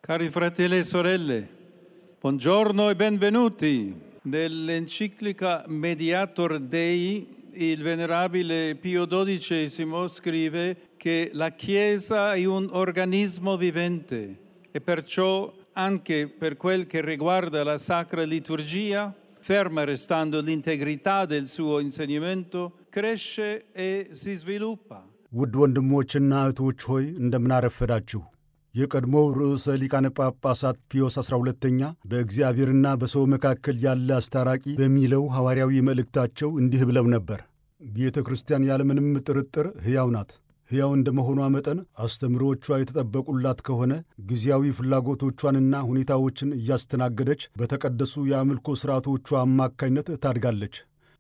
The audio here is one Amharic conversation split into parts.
Cari fratelli e sorelle, buongiorno e benvenuti. Nell'enciclica Mediator Dei il venerabile Pio XII scrive che la Chiesa è un organismo vivente e perciò anche per quel che riguarda la Sacra Liturgia, ferma restando l'integrità del suo insegnamento, cresce e si sviluppa. ውድ ወንድሞችና እህቶች ሆይ እንደምናረፈዳችሁ የቀድሞው ርዕሰ ሊቃነ ጳጳሳት ፒዮስ 12ተኛ በእግዚአብሔርና በሰው መካከል ያለ አስታራቂ በሚለው ሐዋርያዊ መልእክታቸው እንዲህ ብለው ነበር። ቤተ ክርስቲያን ያለምንም ጥርጥር ሕያው ናት። ሕያው እንደ መሆኗ መጠን አስተምሮቿ የተጠበቁላት ከሆነ ጊዜያዊ ፍላጎቶቿንና ሁኔታዎችን እያስተናገደች በተቀደሱ የአምልኮ ሥርዓቶቿ አማካኝነት ታድጋለች፣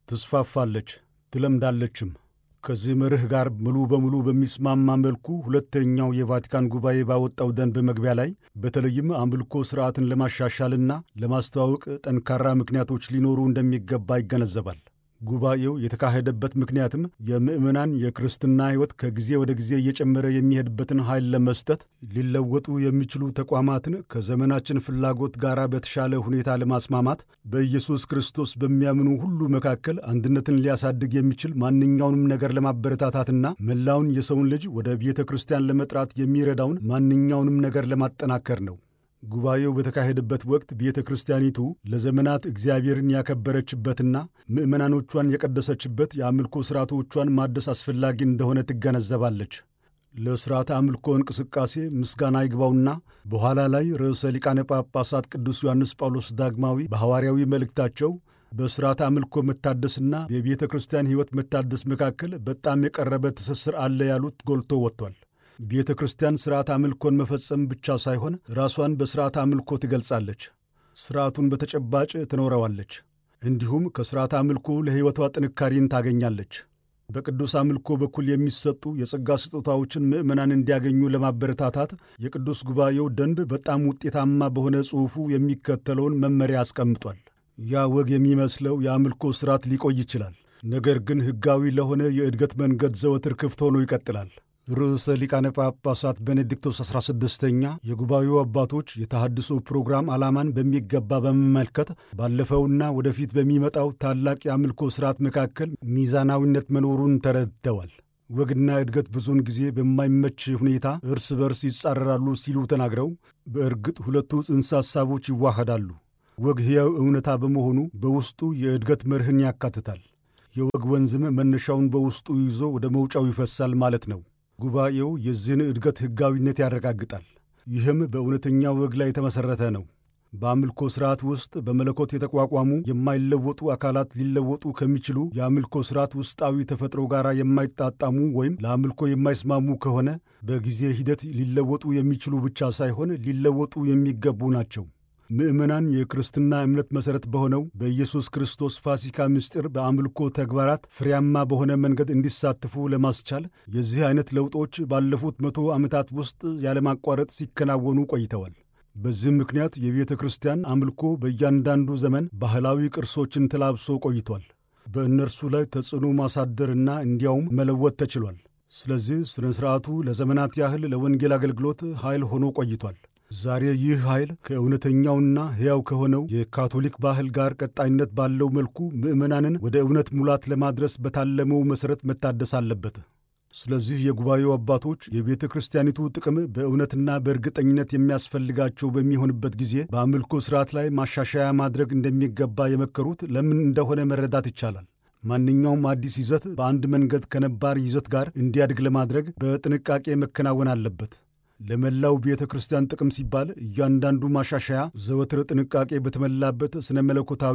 ትስፋፋለች፣ ትለምዳለችም። ከዚህ መርህ ጋር ሙሉ በሙሉ በሚስማማ መልኩ ሁለተኛው የቫቲካን ጉባኤ ባወጣው ደንብ መግቢያ ላይ በተለይም አምልኮ ሥርዓትን ለማሻሻልና ለማስተዋወቅ ጠንካራ ምክንያቶች ሊኖሩ እንደሚገባ ይገነዘባል። ጉባኤው የተካሄደበት ምክንያትም የምዕመናን የክርስትና ሕይወት ከጊዜ ወደ ጊዜ እየጨመረ የሚሄድበትን ኃይል ለመስጠት ሊለወጡ የሚችሉ ተቋማትን ከዘመናችን ፍላጎት ጋር በተሻለ ሁኔታ ለማስማማት በኢየሱስ ክርስቶስ በሚያምኑ ሁሉ መካከል አንድነትን ሊያሳድግ የሚችል ማንኛውንም ነገር ለማበረታታትና መላውን የሰውን ልጅ ወደ ቤተ ክርስቲያን ለመጥራት የሚረዳውን ማንኛውንም ነገር ለማጠናከር ነው። ጉባኤው በተካሄደበት ወቅት ቤተ ክርስቲያኒቱ ለዘመናት እግዚአብሔርን ያከበረችበትና ምዕመናኖቿን የቀደሰችበት የአምልኮ ሥርዓቶቿን ማደስ አስፈላጊ እንደሆነ ትገነዘባለች። ለሥርዓተ አምልኮ እንቅስቃሴ ምስጋና ይግባውና በኋላ ላይ ርዕሰ ሊቃነ ጳጳሳት ቅዱስ ዮሐንስ ጳውሎስ ዳግማዊ በሐዋርያዊ መልእክታቸው በሥርዓተ አምልኮ መታደስና የቤተ ክርስቲያን ሕይወት መታደስ መካከል በጣም የቀረበ ትስስር አለ ያሉት ጎልቶ ወጥቷል። ቤተ ክርስቲያን ሥርዓት አምልኮን መፈጸም ብቻ ሳይሆን ራሷን በሥርዓት አምልኮ ትገልጻለች። ሥርዓቱን በተጨባጭ ትኖረዋለች። እንዲሁም ከሥርዓት አምልኮ ለሕይወቷ ጥንካሬን ታገኛለች። በቅዱስ አምልኮ በኩል የሚሰጡ የጸጋ ስጦታዎችን ምዕመናን እንዲያገኙ ለማበረታታት የቅዱስ ጉባኤው ደንብ በጣም ውጤታማ በሆነ ጽሑፉ የሚከተለውን መመሪያ አስቀምጧል። ያ ወግ የሚመስለው የአምልኮ ሥርዓት ሊቆይ ይችላል፣ ነገር ግን ሕጋዊ ለሆነ የእድገት መንገድ ዘወትር ክፍት ሆኖ ይቀጥላል። ርዕሰ ሊቃነ ጳጳሳት ቤኔዲክቶስ 16ኛ የጉባኤው አባቶች የተሃድሶ ፕሮግራም ዓላማን በሚገባ በመመልከት ባለፈውና ወደፊት በሚመጣው ታላቅ የአምልኮ ሥርዓት መካከል ሚዛናዊነት መኖሩን ተረድተዋል። ወግና እድገት ብዙውን ጊዜ በማይመች ሁኔታ እርስ በርስ ይጻረራሉ ሲሉ ተናግረው በእርግጥ ሁለቱ ጽንሰ ሐሳቦች ይዋሃዳሉ። ወግ ሕያው እውነታ በመሆኑ በውስጡ የእድገት መርህን ያካትታል። የወግ ወንዝም መነሻውን በውስጡ ይዞ ወደ መውጫው ይፈሳል ማለት ነው። ጉባኤው የዚህን እድገት ሕጋዊነት ያረጋግጣል። ይህም በእውነተኛ ወግ ላይ የተመሠረተ ነው። በአምልኮ ሥርዓት ውስጥ በመለኮት የተቋቋሙ የማይለወጡ አካላት ሊለወጡ ከሚችሉ የአምልኮ ሥርዓት ውስጣዊ ተፈጥሮ ጋር የማይጣጣሙ ወይም ለአምልኮ የማይስማሙ ከሆነ በጊዜ ሂደት ሊለወጡ የሚችሉ ብቻ ሳይሆን ሊለወጡ የሚገቡ ናቸው። ምዕመናን የክርስትና እምነት መሠረት በሆነው በኢየሱስ ክርስቶስ ፋሲካ ምስጢር በአምልኮ ተግባራት ፍሬያማ በሆነ መንገድ እንዲሳተፉ ለማስቻል የዚህ አይነት ለውጦች ባለፉት መቶ ዓመታት ውስጥ ያለማቋረጥ ሲከናወኑ ቆይተዋል። በዚህም ምክንያት የቤተ ክርስቲያን አምልኮ በእያንዳንዱ ዘመን ባህላዊ ቅርሶችን ተላብሶ ቆይቷል። በእነርሱ ላይ ተጽዕኖ ማሳደርና እንዲያውም መለወጥ ተችሏል። ስለዚህ ሥነ ሥርዓቱ ለዘመናት ያህል ለወንጌል አገልግሎት ኃይል ሆኖ ቆይቷል። ዛሬ ይህ ኃይል ከእውነተኛውና ሕያው ከሆነው የካቶሊክ ባህል ጋር ቀጣይነት ባለው መልኩ ምዕመናንን ወደ እውነት ሙላት ለማድረስ በታለመው መሠረት መታደስ አለበት። ስለዚህ የጉባኤው አባቶች የቤተ ክርስቲያኒቱ ጥቅም በእውነትና በእርግጠኝነት የሚያስፈልጋቸው በሚሆንበት ጊዜ በአምልኮ ሥርዓት ላይ ማሻሻያ ማድረግ እንደሚገባ የመከሩት ለምን እንደሆነ መረዳት ይቻላል። ማንኛውም አዲስ ይዘት በአንድ መንገድ ከነባር ይዘት ጋር እንዲያድግ ለማድረግ በጥንቃቄ መከናወን አለበት። ለመላው ቤተ ክርስቲያን ጥቅም ሲባል እያንዳንዱ ማሻሻያ ዘወትር ጥንቃቄ በተሞላበት ስነ መለኮታዊ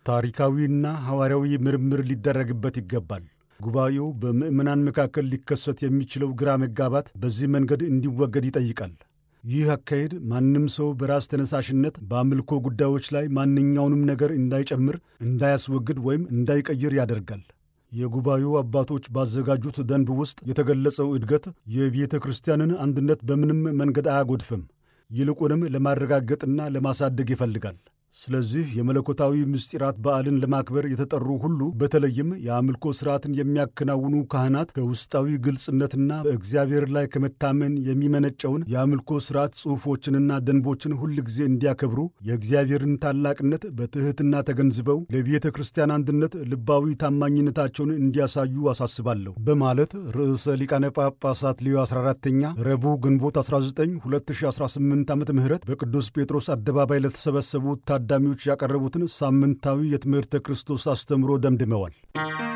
ታሪካዊና ሐዋርያዊ ምርምር ሊደረግበት ይገባል። ጉባኤው በምዕመናን መካከል ሊከሰት የሚችለው ግራ መጋባት በዚህ መንገድ እንዲወገድ ይጠይቃል። ይህ አካሄድ ማንም ሰው በራስ ተነሳሽነት በአምልኮ ጉዳዮች ላይ ማንኛውንም ነገር እንዳይጨምር፣ እንዳያስወግድ ወይም እንዳይቀይር ያደርጋል። የጉባኤው አባቶች ባዘጋጁት ደንብ ውስጥ የተገለጸው እድገት የቤተ ክርስቲያንን አንድነት በምንም መንገድ አያጎድፍም። ይልቁንም ለማረጋገጥና ለማሳደግ ይፈልጋል። ስለዚህ የመለኮታዊ ምስጢራት በዓልን ለማክበር የተጠሩ ሁሉ በተለይም የአምልኮ ሥርዓትን የሚያከናውኑ ካህናት ከውስጣዊ ግልጽነትና በእግዚአብሔር ላይ ከመታመን የሚመነጨውን የአምልኮ ሥርዓት ጽሑፎችንና ደንቦችን ሁል ጊዜ እንዲያከብሩ የእግዚአብሔርን ታላቅነት በትሕትና ተገንዝበው ለቤተ ክርስቲያን አንድነት ልባዊ ታማኝነታቸውን እንዲያሳዩ አሳስባለሁ በማለት ርዕሰ ሊቃነ ጳጳሳት ሌዮ 14ኛ ረቡዕ ግንቦት 19 2018 ዓ ም በቅዱስ ጴጥሮስ አደባባይ ለተሰበሰቡት ታዳሚዎች ያቀረቡትን ሳምንታዊ የትምህርተ ክርስቶስ አስተምሮ ደምድመዋል።